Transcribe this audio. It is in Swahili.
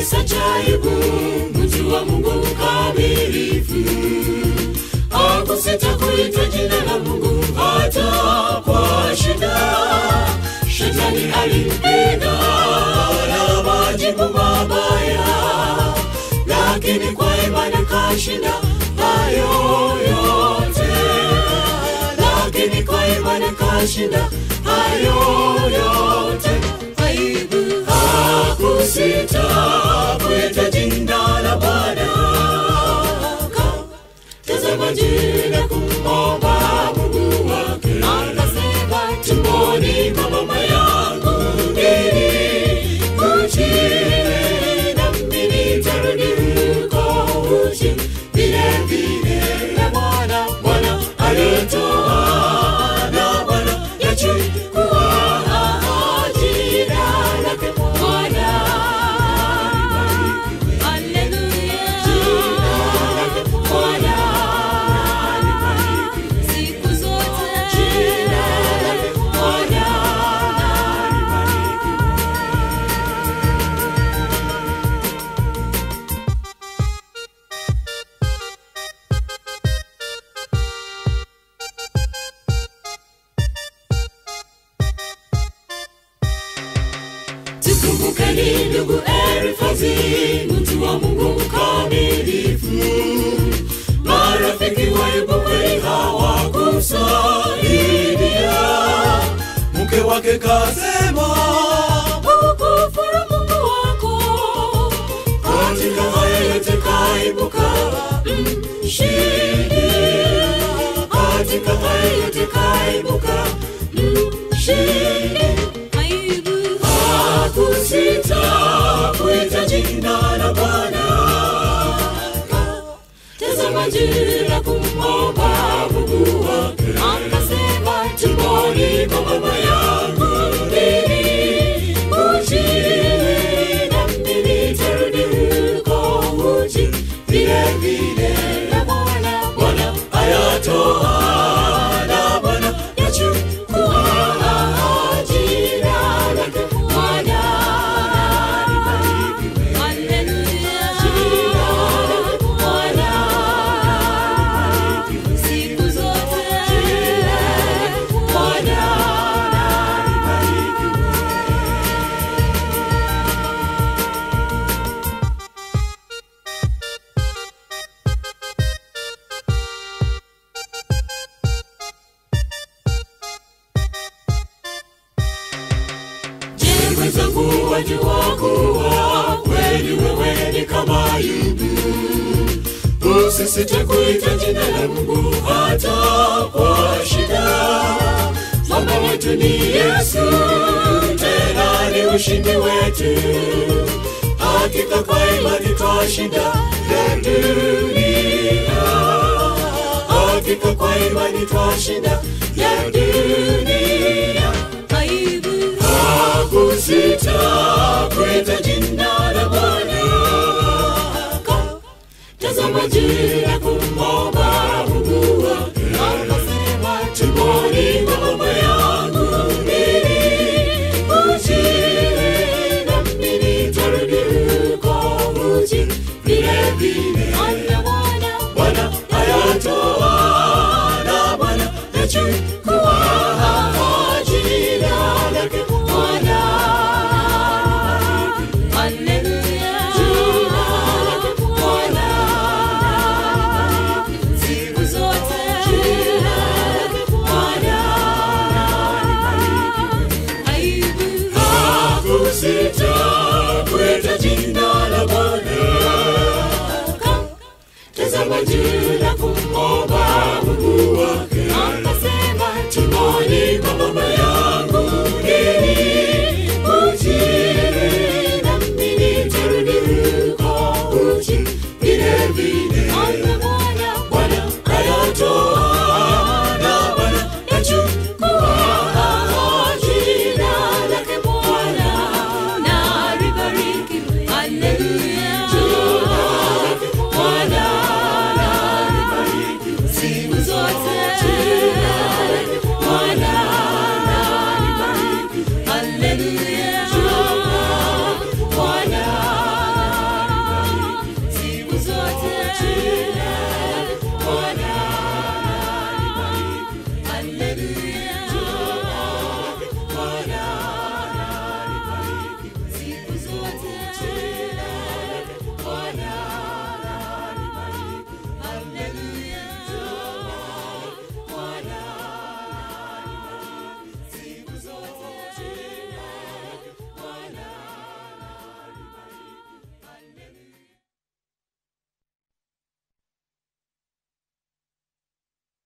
kisa cha aibu mtu wa mungu mkamilifu akusita kuitwa jina la mungu hata kwa shida shetani alimpiga na majibu mabaya lakini kwa imani kashinda hayo yote lakini kwa imani kashinda hayo yote aibu hakusita kuita jina la bwana tazama jina kumomba mungu wake akasema tumboni mwa mama yangu ili uchi na mimi nitarudi huko uchi vile vile na bwana bwana alitoa na bwana yachukua jina lake bwana Haleluya. Jina lake Bwana. Siku zote. Jina lake Bwana. tukumbukeni ndugu erifazi mtu wa mungu mkamilifu marafiki waibu kweli hawakusaidia mke wake kasema ukufuru mungu wako katika haya yote kaibuka mshindi katika haya yote kaibuka mshindi hakusita kuita jina la Bwana. Tazama jina kumwomba Mungu wake, akasema tumboni mwa mama yangu mimi uchi na mimi nitarudi huko uchi vile vile na Bwana Bwana ayatoa na Bwana yachukua jina lake Bwana. Haleluya. Jina lake Bwana. Siku zote. Jina lake Bwana. Je, mwenzangu wajua kuwa kweli wewe ni kama Ayubu? Usisite kuita jina la Mungu hata kwa shida. Mwamba wetu ni Yesu, tena ni ushindi wetu. Hakika kwa imani twashinda ya dunia. Hakika kwa imani twashinda ya dunia. Aibu hakusita kuita jina la Bwana. Tazama jina kumwomba Mungu wake, akasema tumboni mwa mama yangu mimi uchi na mimi nitarudi huko uchi vile vile. Bwana Bwana ayatoa na Bwana yachukua jina lake Bwana. Haleluya. Jina lake Bwana. Siku zote. Jina lake Bwana. Aibu hakusita kuita jina la Bwana. Tazama jina